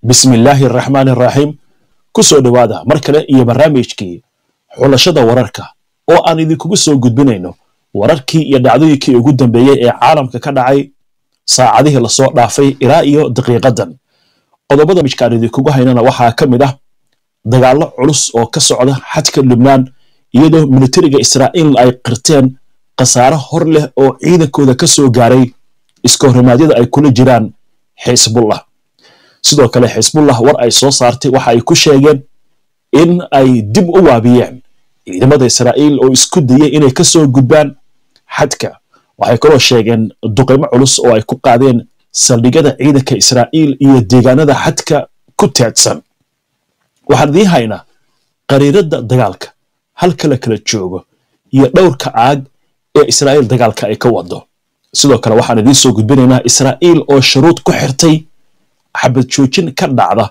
bismi illaahi araxmaani araxiim ku soo dhowaada mar kale iyo barnaamijkii xulashada wararka oo aan idinkugu soo gudbinayno wararkii iyo dhacdooyinkii ugu dambeeyey ee caalamka ka dhacay saacadihii lasoo dhaafay ilaa iyo daqiiqadan qodobada mijkaan idinkugu haynana waxaa ka mid ah dagaallo culus oo ka socda xadka lubnaan iyadoo militariga israa'iil ay qirteen khasaare hor leh oo ciidankooda ka soo gaaray iska horrimaadyada ay kula jiraan xisbullah sidoo kale xisbullah war ay soo saartay waxa ay ku sheegeen in ay dib u waabiyeen ciidamada israa'iil oo isku dayay inay ka soo gudbaan xadka waxay kaloo sheegeen duqaymo culus oo ay ku qaadeen saldhigyada ciidanka israa'iil iyo deegaanada xadka ku teedsan waxaan idiin haynaa qariiradda dagaalka halka la kala joogo iyo dhowrka caag ee israa'iil dagaalka ay ka wado sidoo kale waxaan idiin soo gudbinaynaa israa'iil oo shuruud ku xirtay xabad joojin ka dhacda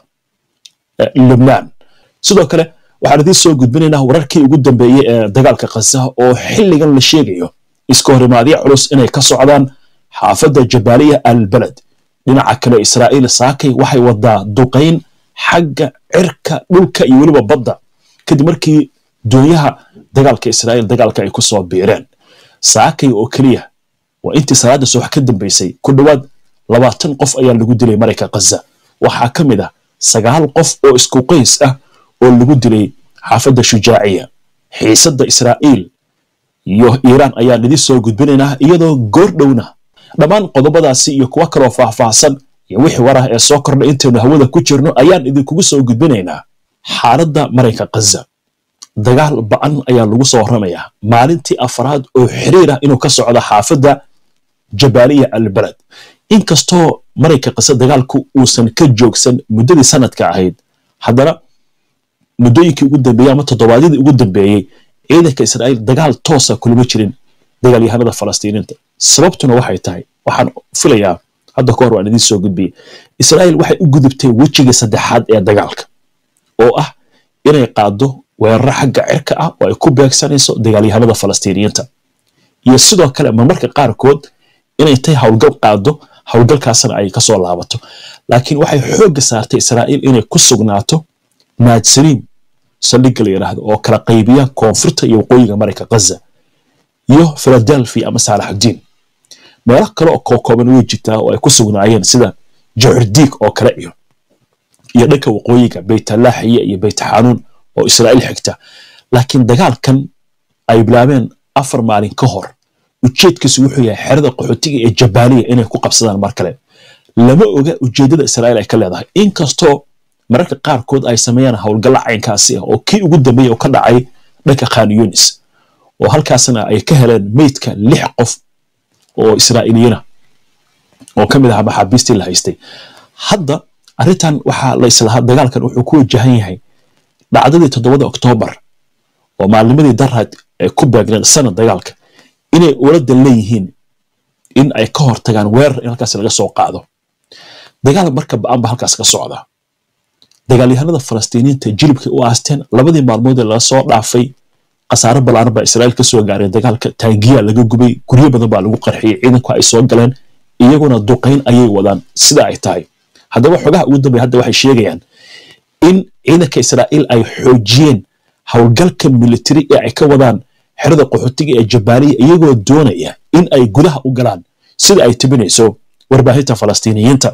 lubnaan sidoo kale waxaan idiin soo gudbinaynaa wararkii ugu dambeeyey ee dagaalka khaza oo xilligan la sheegayo iska horimaadyo culus inay ka socdaan xaafadda jabaaliya albaled dhinaca kale israa'iil saakay waxay wadaa duqayn xagga cirka dhulka iyo weliba badda kadib markii doonyaha dagaalka israa'iil dagaalka ay ku soo biireen saakay oo keliya waa intii salaadda subax ka dambaysay ku dhowaad labaatan qof ayaa lagu dilay marayka khaza waxaa ka mid ah sagaal qof oo isku qays ah oo lagu dilay xaafadda shujaaciya xiisadda israa'iil iyo iiraan ayaan idin soo gudbinaynaa iyadoo goor dhowna dhammaan qodobadaasi iyo kuwo kaloo faahfaahsan iyo wixii war ah ee soo kordha intaynu hawada ku jirno ayaan idinkugu soo gudbinaynaa xaaladda marayka khaza dagaal ba'an ayaa lagu soo warramayaa maalintii afraad oo xiriir ah inuu ka socdo xaafadda jabaaliya albaled inkastoo marayka khaza dagaalku uusan ka joogsan muddadii sanadka ahayd haddana muddooyinkii ugu dambeeyey ama toddobaadyadii ugu dambeeyey ciidanka israa'iil dagaal toosa kulama jirin dagaalyahanada falastiiniinta sababtuna waxay tahay waxaan filayaa hadda ka hor waan idiin soo gudbiyey israa'iil waxay u gudubtay wejigii saddexaad ee dagaalka oo ah inay qaaddo weeraro xagga cirka ah oo ay ku beegsanayso dagaalyahanada falastiiniyiinta iyo sidoo kale marmarka qaarkood inay tahay howlgal qaado howlgalkaasna ay ka soo laabato laakiin waxay xoogga saartay israa'iil inay ku sugnaato naadsiriim saldhigga la yidhaahdo oo kala qaybiya koonfurta iyo waqooyiga marayka khaza iyo philadelphia ama saalaxudiin meelo kale oo kookooban way jirtaa oo ay ku sugnaayeen sida jucurdiig oo kale iyo iyo dhanka waqooyiga beytalaaxiya iyo beytxanuun oo israa'iil xigta laakiin dagaalkan ay bilaabeen afar maalin ka hor ujeedkiisu wuxuu yahay xerada qaxootiga ee jabaaliya inay ku qabsadaan mar kale lama oga ujeeddada israa'iil ay ka leedahay inkastoo mararka qaarkood ay sameeyaan howlgalla caynkaasi ah oo kii ugu dambeeyey oo ka dhacay dhanka khan yunis oo halkaasna ay ka heleen meydka lix qof oo israa'iiliyiina oo ka mid aha maxaabiistii la haystay hadda arrintan waxaa la islahaa dagaalkan wuxuu ku wajahan yahay dhacdadii toddobada oktoobar oo maalnimadii daraad ay ku beegneed sanad dagaalka inay uladan leeyihiin in ay ka hortagaan weerar in halkaas laga soo qaado dagaal marka ba'an ba halkaas ka socda dagaalyahanada falastiiniyiinta jilibkay u aasteen labadii maalmood ee laga soo dhaafay khasaaro ballaaran baa israa'iil ka soo gaaray dagaalka taangiya laga gubay guryo badan baa lagu qarxiyey ciidanku ay soo galeen iyaguna duqayn ayay wadaan sida ay tahay haddaba xogaha ugu dambeya hadda waxay sheegayaan in ciidanka israa'iil ay xoojiyeen howlgalka militari ee ay ka wadaan xerada qaxootiga ee jabaaliya iyagoo doonaya in ay gudaha u galaan sida ay tibinayso warbaahinta falastiiniyiinta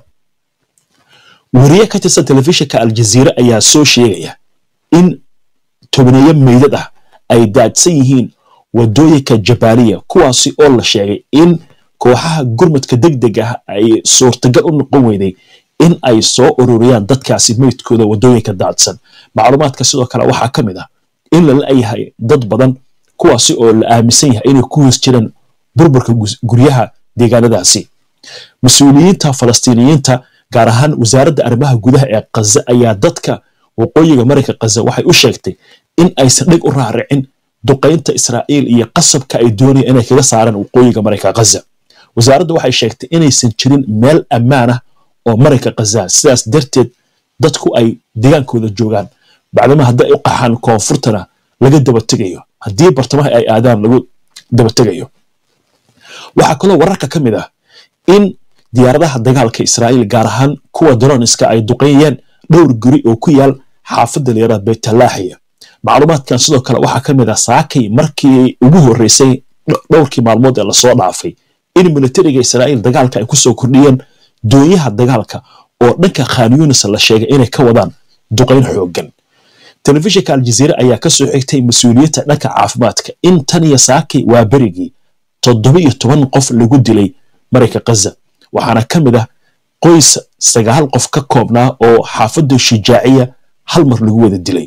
wariye ka tirsan telefishinka aljaziire ayaa soo sheegaya in tobneeyo meydad ah ay daadsan yihiin wadooyinka jabaaliya kuwaasi oo la sheegay in kooxaha gurmadka deg deg ah ay suurtagal u noqon weyday in ay soo ururiyaan dadkaasi meydkooda wadooyinka daadsan macluumaadka sidoo kale waxaa ka mid ah in lala yahay dad badan kuwaasi oo la aaminsan yahay inay ku hoos jiraan burburka guryaha deegaanadaasi mas-uuliyiinta falastiiniyiinta gaar ahaan wasaaradda arrimaha gudaha ee khaza ayaa dadka waqooyiga marayka khaza waxay u sheegtay in aysan dhig u raaricin duqaynta israa'iil iyo qasabka ay doonayaan inay kaga saaraan waqooyiga marayka khaza wasaaradda waxay sheegtay inaysan jirin meel ammaan ah oo marayka khaza sidaas darteed dadku ay deegaankooda joogaan bacdama hadday u qaxaan koonfurtana laga dabategayo haddii bartamaha ay aadaan lagu dabategayo waxaa kaloo wararka ka mid ah in diyaaradaha dagaalka israa'iil gaar ahaan kuwa droniska ay duqeeyeen dhowr guri oo ku yaal xaafadda layaraha betalaaxiya macluumaadkan sidoo kale waxaa ka mid ah saakay markii ugu horreysay dhowrkii maalmood ee lasoo dhaafay in militariga israa'iil dagaalka ay kusoo kordhiyeen doonyaha dagaalka oo dhanka khan yunis la sheegay inay ka wadaan duqayn xooggan telefishinka aljaziire ayaa ka soo xigtay mas-uuliyadda dhanka caafimaadka in tan iyo saakay waa berigii toddoba iyo toban qof lagu dilay marayka khaza waxaana ka mid ah qoys sagaal qof ka koobnaa oo xaafadda shijaaciya hal mar lagu wada dilay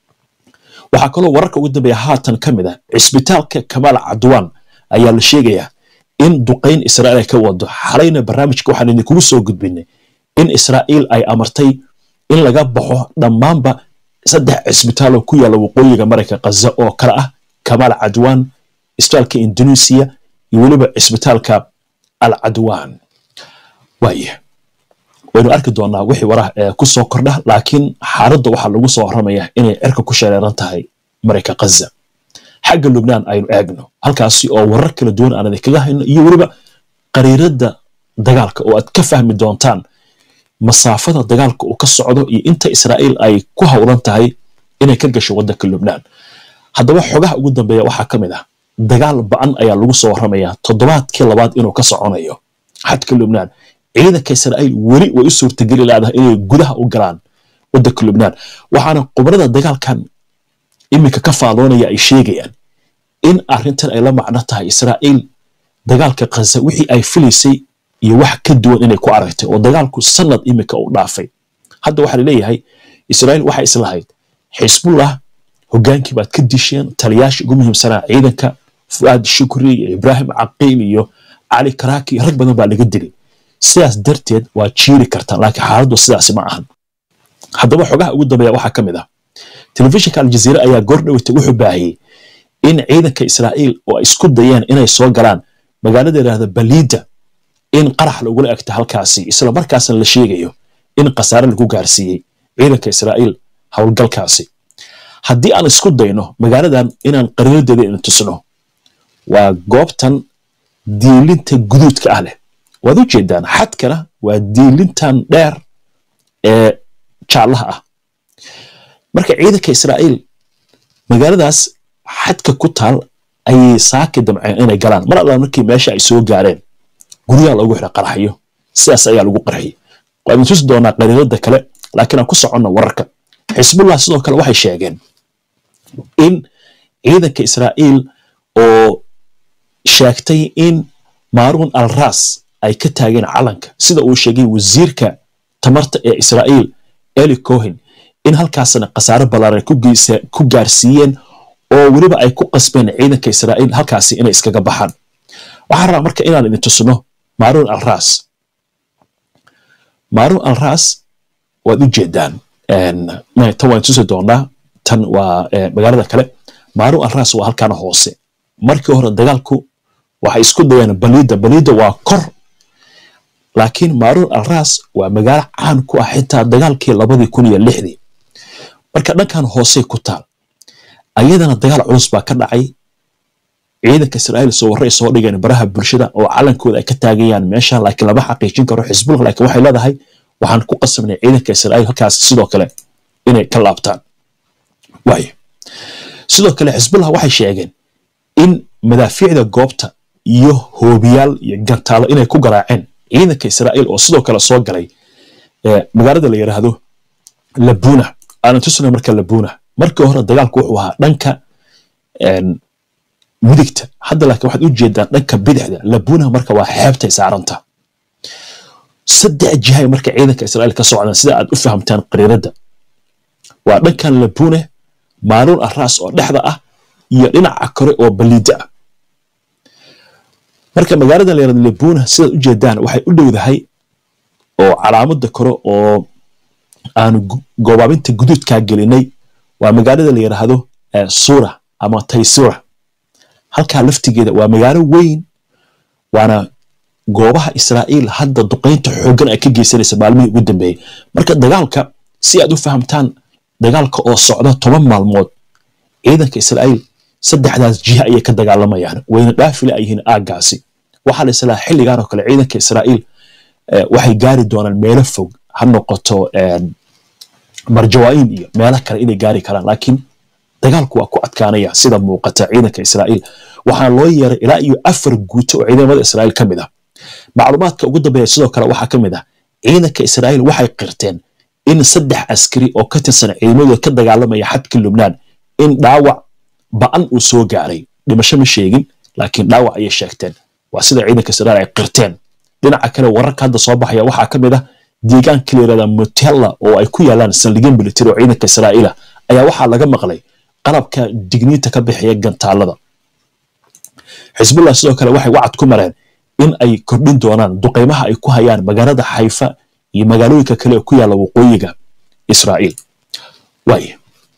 waxaa kaloo wararka ugu dambeeya haatan ka mid ah cisbitaalka kamaal cadwaan ayaa la sheegayaa in duqayn israa'iil ay ka wado xalayna barnaamijka waxaan idinkugu soo gudbinay in israa'iil ay amartay in laga baxo dhammaanba saddex cisbitaaloo ku yaalla waqooyiga marayka khaza oo kale ah kamaal cadwaan isbitaalka indonesia iyo weliba cisbitaalka al cadwaan waaye waynu arki doonaa wixii waraha ee ku soo kordha laakiin xaaladda waxaa lagu soo warramaya inay cirka ku shareeran tahay marayka khaza xagga lubnaan aynu eegno halkaasi oo warar kala duwan aan idinkaga hayno iyo weliba qariiradda dagaalka oo aad ka fahmi doontaan masaafada dagaalka uu ka socdo iyo inta israa'iil ay ku howlan tahay inay ka gasho waddanka lubnaan haddaba xogaha ugu dambeeya waxaa ka mid ah dagaal ba'an ayaa lagu soo warramayaa toddobaadkii labaad inuu ka soconayo xadka lubnaan ciidanka israa'iil weli way u suurtageli laadahay inay gudaha u galaan waddanka lubnaan waxaana qubrada dagaalkan iminka ka faaloonaya ay sheegayaan in arrintan ay la macno tahay israa'iil dagaalka khaza wixii ay filaysay iyo wax ka duwan inay ku aragtay oo dagaalku sanad iminka u dhaafay hadda waxaa laleeyahay israa'iil waxay islahayd xisbullah hogaankii baad ka disheen taliyaashii ugu muhiimsanaa ciidanka fu'aad shukri iyo ibraahim caqiil iyo cali karaaki rag badan baa laga dilay sidaas darteed waa jiiri kartaan laakiin xaaladdu sidaasi ma ahan haddaba xogaha ugu dambeeya waxaa ka mid ah telefishinka aljaziire ayaa goordhoweyta wuxuu baahiyey in ciidanka israa'iil oo ay isku dayeen inay soo galaan magaalada yidhaahda baliida in qarax lagula egta halkaasi isla markaasna la sheegayo in khasaare lagu gaarsiiyey ciidanka israa'iil howlgalkaasi haddii aan isku dayno magaaladan inaan qariiradeeda ina tusno waa goobtan diilinta guduudka ah leh waad u jeedaan xadkana waa diilintan dheer ee jaallaha ah marka ciidanka israa'iil magaaladaas xadka ku taal ayay saaki damceen inay galaan mar alla markii meesha ay soo gaareen guryaha loogu xidha qaraxyo sidaas ayaa lagu qarxiyey waanu tusi doonaa qariirada kale laakiin aan ku soconno wararka xisbullah sidoo kale waxay sheegeen in ciidanka israa'iil oo sheegtay in maaruun al ras ay ka taageen calanka sida uu sheegay wasiirka tamarta ee israa'iil eli cohen in halkaasna khasaare ballaaran ku gaarsiiyeen oo weliba ay ku qasbeen ciidanka israa'iil halkaasi inay iskaga baxaan waxaan rabaa marka inaan idin tusno maaruun al ras maaruun al ras waad u jeedaan tan waan tusi doonaa tan waa magaalada kale maaruun al ras waa halkaana hoose markii hore dagaalku waxay isku dayeen baliida baliida waa kor laakiin maaruun al ras waa magaalo caan ku ah xitaa dagaalkii labadii kun iyo lixdii marka dhankan hoosey ku taal ayadana dagaal culus baa ka dhacay ciidanka israa'iil soo warray soo dhigeen baraha bulshada oo calankooda ay ka taagayaan meesha laakiin lama xaqiijin karo xisbullah laakiin waxay leedahay waxaan ku qasabnay ciidanka israa'iil halkaas sidoo kale inay ka laabtaan waayo sidoo kale xisbullah waxay sheegeen in madaafiicda goobta iyo hoobiyaal iyo gantaalo inay ku garaaceen ciidanka israa'iil oo sidoo kale soo galay magaalada la yidhaahdo labuna aanan tusnay marka labuna markii hore dagaalku wuxuu ahaa dhanka midigta hadda laakiin waxaad u jeedaan dhanka bidixda labuna marka waa xeebtay saaranta saddex jihay marka ciidanka israa'iil ka socdaan sida aad u fahamtaan qariiradda waa dhankan labune maaluun arraas oo dhexda ah iyo dhinaca kore oo baliida ah marka magaalada la yirahdo labuna sidaad u jeedaan waxay u dhowdahay oo calaamada kore oo aanu goobaabinta guduudkaa gelinay waa magaalada la yidhaahdo sura ama taysura halkaa laftigeeda waa magaalo weyn waana goobaha israa'iil hadda duqaynta xooggan ay ka geysanaysa maalmihii ugu dambeeyey marka dagaalka si aad u fahamtaan dagaalka oo socda toban maalmood ciidanka israa'iil saddexdaas jiha ayay ka dagaalamayaan wayna dhaafila ay yihiin aaggaasi waxaa la islaa xilligan oo kale ciidanka israa'iil waxay gaari doonaan meelo fog ha noqoto marjawaayin iyo meelo kale inay gaari karaan laakiin dagaalku waa ku adkaanaya sida muuqata ciidanka israa'iil waxaa loo yeeray ilaa iyo afar guuto oo ciidamada israa'iil ka mid ah macluumaadka ugu dambeeya sidoo kale waxaa ka mid ah ciidanka israa'iil waxay qirteen in saddex askari oo ka tirsan ciidamadooda ka dagaalamaya xadka lubnaan in dhaawac ba'an uu soo gaaray dhimasho ma sheegin laakiin dhaawac ayay sheegteen waa sida ciidanka israa'iil ay qirteen dhinaca kale wararka hadda soo baxaya waxaa ka mid ah deegaanka la yirahda motella oo ay ku yaalaan saldhigyo military oo ciidanka israa'iila ayaa waxaa laga maqlay qalabka digniinta ka bixiya gantaalada xisbullah sidoo kale waxay wacad ku mareen in ay kordhin doonaan duqaymaha ay ku hayaan magaalada xayfa iyo magaalooyinka kale ee ku yaalla waqooyiga israa'iil waaya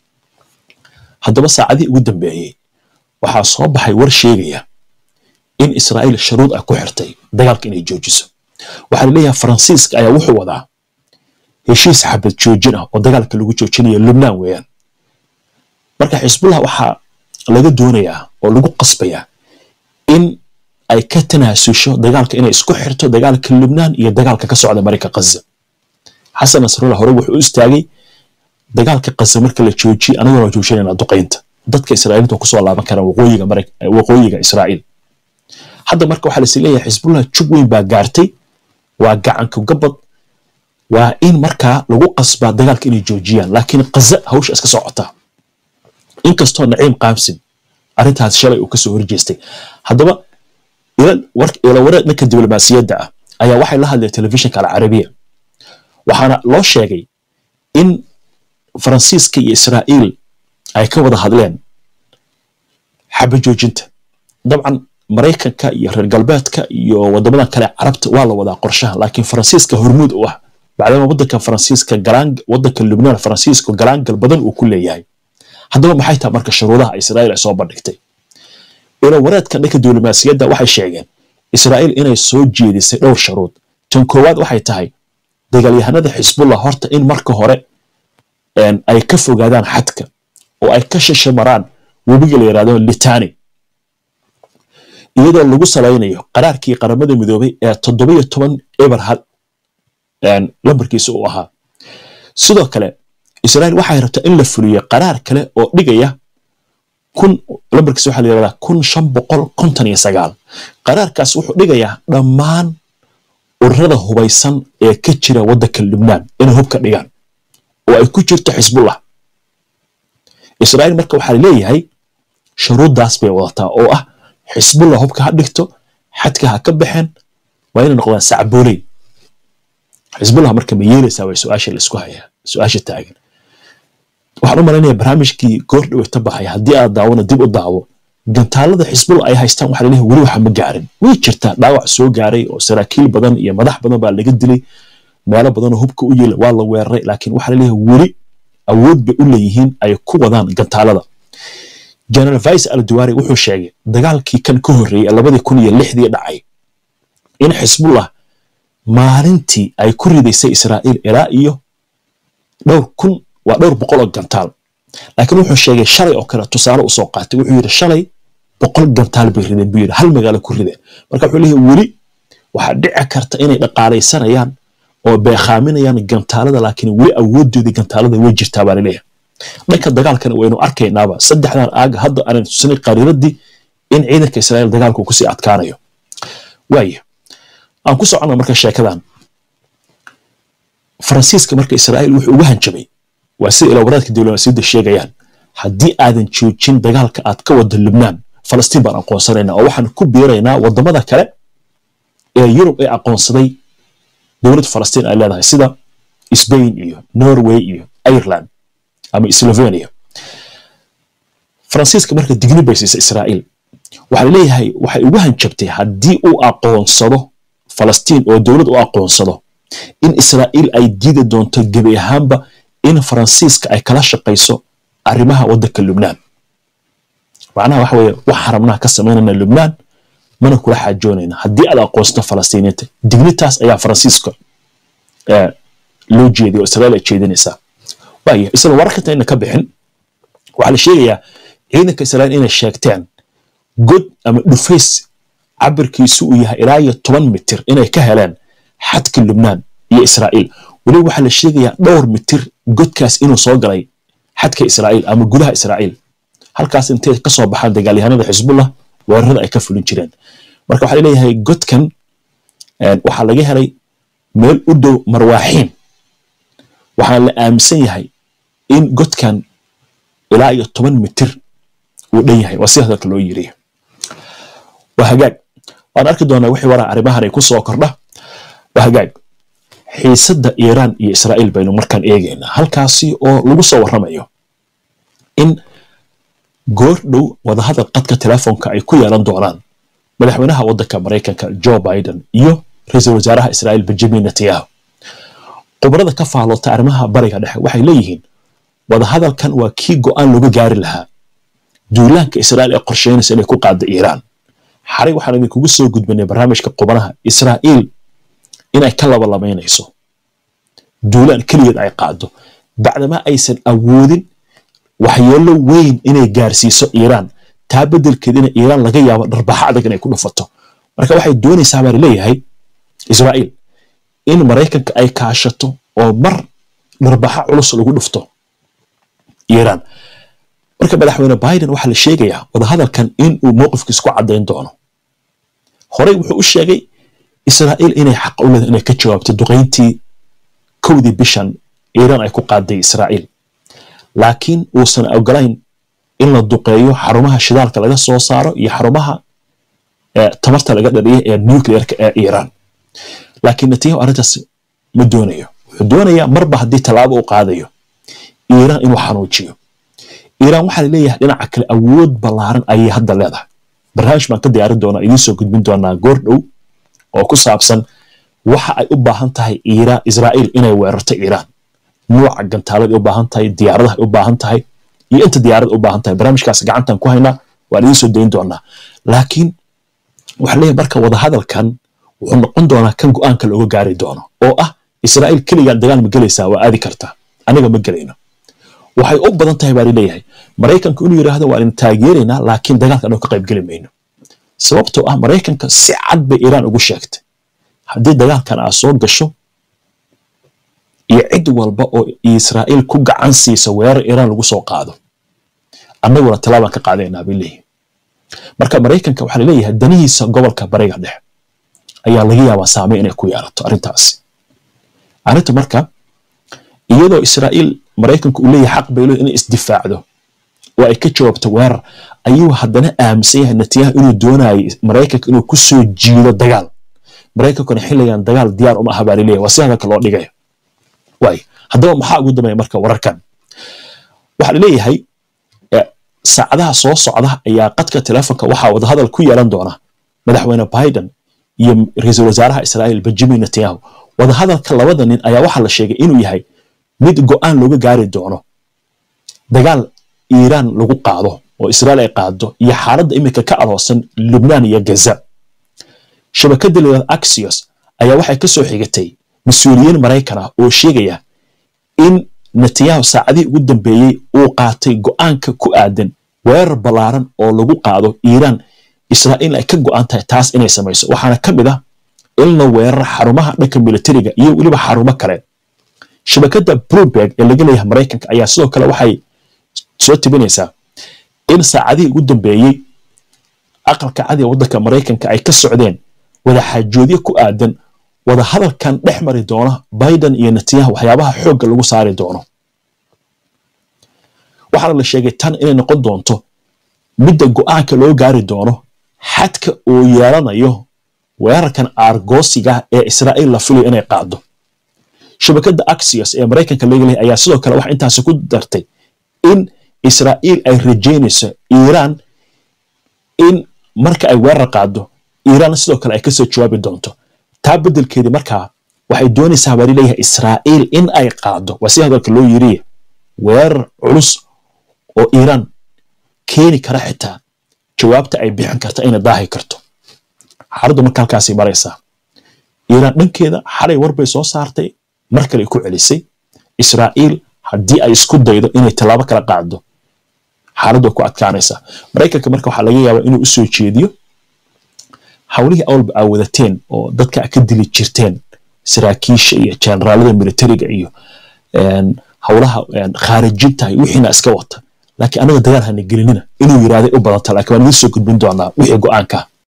haddaba saacadihii ugu dambeeyey waxaa soo baxay war sheegaya in israa'iil shuruud ay ku xirtay dagaalka inay joojiso waxaa la leeyahay faransiiska ayaa wuxuu wadaa heshiis xabad joojin ah oo dagaalka lagu joojinayo lubnaan weeyaan marka xisbullah waxaa laga doonayaa oo lagu qasbayaa in ay ka tanaasusho dagaalka inay isku xirto dagaalka lubnaan iyo dagaalka ka socda marayka kaza xasan nasrullah hore wuxuu u istaagay dagaalka kaza marka la joojiye anaguna waa joojinayna duqaynta dadka israa'iiliinta kusoo laaban karaan waqooyiga waqooyiga israa'iil hadda marka waxaa lasi leeyahay xisbullah jug weyn baa gaartay waa gacanka gabad waa in markaa lagu qasbaa dagaalka inay joojiyaan laakiin kaza hawsha iska socotaa inkastoo naciim qaamsin arrintaas shalay uu kasoo horjeestay haddaba ila wareed dhanka diblomaasiyadda ah ayaa waxay la hadleen telefishinka alcarabiya waxaana loo sheegay in faransiiska iyo israa'iil ay ka wada hadleen xaba joojinta dabcan maraykanka iyo reer galbeedka iyo wadamadan kale carabta waa la wadaa qorshaha laakiin faransiiska hormuud u ah bacdama wadanka faransiiska galaan wadanka lubnaan faransiiska galaangal badan uu ku leeyahay haddaba maxay tahay marka shuruudaha israa'iil ay soo bandhigtay ilo wareedka dhanka diblomaasiyadda waxay sheegeen israa'iil inay soo jeedisay dhowr shuruud tan koowaad waxay tahay dagaalyahanada xisbullah horta in marka hore ay ka fogaadaan xadka oo ay ka shishamaraan webiga la yidhahdo litani iyadoo lagu salaynayo qaraarkii qaramada midoobay ee toddobiyo toban eberhad lambarkiisa uu ahaa sidoo kale israa'iil waxay rabtaa in la fuliyo qaraar kale oo dhigaya kun lambarkiisa waxaa la yidhahdaa kun shan boqol konton iyo sagaal qaraarkaas wuxuu dhigayaa dhammaan ururada hubaysan ee ka jira waddanka lubnaan inay hubka dhigaan oo ay ku jirto xisbullah israa'iil marka waxaa leeyahay shuruuddaas bay wadataa oo ah xisbullah hubka ha dhigto xadka ha ka baxeen waa inay noqdaan sacbooley xisbullah marka ma yeelaysaa way su-aasha laisku hayaa su-aasha taagan waxaan u malaynayaa barnaamijkii goor dhaweyta baxay haddii aad daawona dib u daawo gantaalada xisbullah ay haystaan waxaa laleeyahay weli waxa ma gaarin way jirtaa dhaawac soo gaaray oo saraakiil badan iyo madax badan baa laga dilay meelo badanoo hubka u yeela waa la weeraray laakiin waxaa laleeyahay weli awood bay u leeyihiin ay ku wadaan gantaalada general vice alduwari wuxuu sheegay dagaalkii kan ka horreeyey labadii kun iyo lixdii dhacay in xisbullah maalintii ay ku ridaysay israa'iil ilaa iyo dhowr kun waa dhowr boqol oo gantaal laakiin wuxuu sheegay shalay oo kale tusaale usoo qaatay wuxuu yidhi shalay boqol gantaal bay rideen buu yidhi hal magaalo ku rideen marka wuxuu leeyahay weli waxaa dhici karta inay dhaqaalaysanayaan oo beekhaaminayaan gantaalada laakiin weli awoodoodii gantaalada way jirtaa baa laleeyahay dhanka dagaalkana waynu arkaynaaba saddexdan aaga hadda aanan tusinay qariiradii in ciidanka israa'iil dagaalku kusii adkaanayo waaya aan ku soconna marka sheekadan faransiiska marka israa'iil wuxuu uga hanjabay waa sida ilowaraadka diblomaasiyadda sheegayaan haddii aadan joojin dagaalka aad ka wada lubnaan falastiin baan aqoonsanaynaa oo waxaan ku biiraynaa wadamada kale ee yurub ee aqoonsaday dowladda falastiin ay leedahay sida sbain iyo norway iyo ireland ama slovenia faransiiska marka digni bay siisay israa'iil waxaa laleeyahay waxay ugu hanjabtay haddii uu aqoonsado falastiin oo dowlad u aqoonsado in israa'iil ay diidi doonto gebi ahaanba in faransiiska ay kala shaqayso arrimaha waddanka lubnaan macnaha waxa weeye wax xaramnaha ka samaynayna lubnaan mana kula xaajoonayna haddii aad aqoonsato falastiiniinta dignitaas ayaa faransiiska loo jeediya oo israa'iil ay jeedinaysaa waaya isla wararkanta ina ka bixin waxaa la sheegayaa ciidanka israa'iil inay sheegteen god ama dhufays cabirkiisu uu yahay ilaa iyo toban mitir inay ka heleen xadka lubnaan iyo israa'iil weliba waxaa la sheegayaa dhowr mitir godkaas inuu soo galay xadka israa'iil ama gudaha israa'iil halkaas intay ka soo baxaan dagaalyahanada xisbullah weerarada ay ka fulin jireen marka waxaa leeyahay godkan waxaa laga helay meel u dhow marwaaxiin waxaana la aaminsan yahay in godkan ilaa iyo toban mitir uu dhan yahay waa sida hadalka loo yiri waa hagaag waan arki doonaa wixii waraa arrimahan ay ku soo kordha waa hagaag xiisadda iiraan iyo israa'iil baynu markaan eegaynaa halkaasi oo lagu soo warramayo in goor dhow wadahadal qadka telefoonka ay ku yeelan doonaan madaxweynaha waddanka maraykanka joe biden iyo ra-iisul wasaaraha israa'iil benjamin netanyahu khubarada ka faaloota arrimaha bariga dhexe waxay leeyihiin wadahadalkan waa kii go'aan looga gaari lahaa duulaanka israa'iil ee qorsheynaysa inay ku qaadda iiraan xaray waxaan idinkugu soo gudbinay barnaamijka qubanaha israa'iil inay ka labalamaynayso duulaan keligeed ay qaado bacdama aysan awoodin waxyeello weyn inay gaarsiiso iiraan taa beddelkeedina iiraan laga yaabo dharbaxa adag inay ku dhufato marka waxay doonaysaa baa laleeyahay israa'iil in maraykanka ay kaashato oo mar dharbaxa culus lagu dhufto iiraan marka madaxweyne biden waxaa la sheegayaa wadahadalkan in uu mowqifkiis ku caddayn doono horey wuxuu u sheegay israa'iil inay xaq u leedahay inay ka jawaabto duqayntii kowdii bishan iiraan ay ku qaaday israa'iil laakiin uusan ogolayn in la duqeeyo xarumaha shidaalka laga soo saaro iyo xarumaha tamarta laga dhaliya ee nuclearka ee iiraan laakiin netanyahu arrintaas ma doonayo wuxuu doonayaa marba haddii tallaabo uu qaadayo iiraan inuu xanuujiyo iiraan waxaa laleeyahay dhinaca kale awood ballaaran ayay hadda leedahay barnaamij baan ka diyaarin doonaa idiin soo gudbin doonaa goor dhow oo ku saabsan waxa ay u baahan tahay iiraan israa'iil inay weerarto iiraan nuuca gantaalada u baahan tahay diyaaradaha u baahan tahay iyo inta diyaarada u baahan tahay barnaamijkaas gacantan ku haynaa waan idiin soo dayn doonaa laakiin waxaa leeyahay marka wadahadalkan wuxuu noqon doonaa kan go'aanka looga gaari doono oo ah israa'iil keligaa dagaal ma gelaysaa waa aadi kartaa aniga ma gelayno waxay u badan tahay baa leeyahay maraykanku inuu yidhaahdo waan idin taageeraynaa laakiin dagaalka anoo ka qayb geli mayno sababtoo ah maraykanka si cad bay iiraan ugu sheegtay haddii dagaalkan aad soo gasho iyo cid walba oo israa'iil ku gacan siisa weerar iiraan lagu soo qaado annaguna tallaabaan ka qaadaynaa bay leeyihin marka maraykanka waxaa laleeyahay danihiisa gobolka bariga dhexe ayaa laga yaabaa saamey inay ku yeelato arrintaasi arrinta marka iyadoo israa'iil maraykanku uu leeyahay xaq bay leeyahay inay isdifaacdo oo ay ka jawaabto weerar ayuu haddana aaminsan yahay netanyahu inuu doonayo maraykanka inuu ku soo jiido dagaal maraykankuna xilligan dagaal diyaar uma aha baa laleeyahay waa si hadalka loo dhigayo waay haddaba maxaa ugu dambeeya marka wararkan waxaa laleeyahay saacadaha soo socda ayaa qadka telefonka waxaa wadahadal ku yeelan doona madaxweyne biden iyo ra-iisul wasaaraha israa'iil benjamin netanyahu wadahadalka labada nin ayaa waxaa la sheegay inuu yahay mid go'aan looga gaari doono dagaal iiraan lagu qaado oo israa'iil ay qaado iyo xaaladda iminka ka aloosan lubnaan iyo gaza shabakadda leedaad axios ayaa waxay ka soo xigatay mas-uuliyiin maraykan ah oo sheegaya in netanyahu saacadihii ugu dambeeyey uu qaatay go'aanka ku aadan weerar ballaaran oo lagu qaado iiraan israa'iil ay ka go'an tahay taas inay samayso waxaana ka mid ah in la weeraro xarumaha dhanka militariga iyo weliba xarumo kale shabakadda bloomberg ee laga leeyahay maraykanka ayaa sidoo kale waxay soo tibinaysaa in saacadihii ugu dambeeyey aqalka cadiga waddanka maraykanka ay ka socdeen wadaxaajoodyo ku aadan wadahadalkan dhex mari doona biden iyo netanyahu waxyaabaha xoogga lagu saari doono waxaana la sheegay tan inay noqon doonto midda go'aanka loo gaari doono xadka uu yeelanayo weerarkan aargoosiga ee israa'iil la filayo inay qaado shabakadda axios ee maraykanka laga leeyahay ayaa sidoo kale wax intaasi ku dartay in israa'iil ay rajaynayso iiraan in marka ay weerar qaado iiraan sidoo kale ay kasoo jawaabi doonto taa beddelkeedii markaa waxay doonaysaa baa leeyahay israa'iil in ay qaado waa si hadalka loo yiriye weerar culus oo iiraan keeni kara xitaa jawaabta ay bixin karta inay daahi karto xaaladdu marka halkaasay maraysaa iiraan dhankeeda xalay war bay soo saartay mar kale ku celisay israa'iil haddii ay isku daydo inay tallaabo kala qaado xaaladdu way ku adkaanaysaa maraykanka marka waxaa laga yaabaa inuu u soo jeediyo hawlihii awalba aa wadateen oo dadka ka dili jirteen saraakiisha iyo generaalada militariga iyo howlaha khaarijinta wixiina iska wata laakiin anaga dagaal hana gelinina inuu yiraahday u badanta laakiin waan idin soo gudbin doonaa wixii go-aanka